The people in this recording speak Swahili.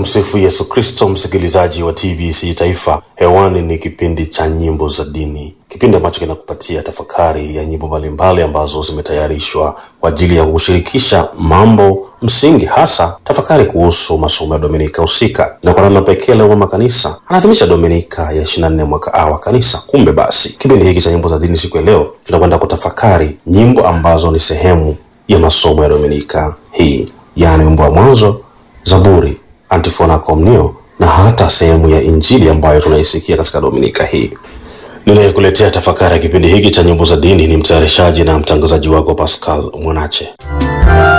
Tumsifu Yesu Kristo, msikilizaji wa TBC Taifa. Hewani ni kipindi cha nyimbo za dini, kipindi ambacho kinakupatia tafakari ya nyimbo mbalimbali ambazo zimetayarishwa kwa ajili ya kushirikisha mambo msingi, hasa tafakari kuhusu masomo ya Dominika husika. Na kwa namna pekee leo mama kanisa anaadhimisha Dominika ya 24 mwaka A wa kanisa. Kumbe basi kipindi hiki cha nyimbo za dini siku ya leo tunakwenda kutafakari nyimbo ambazo ni sehemu ya masomo ya Dominika hii, yaani wimbo wa mwanzo, Zaburi, antifona komnio na hata sehemu ya Injili ambayo tunaisikia katika Dominika hii. Ninayekuletea tafakari ya kipindi hiki cha nyimbo za dini ni mtayarishaji na mtangazaji wako Pascal Mwanache.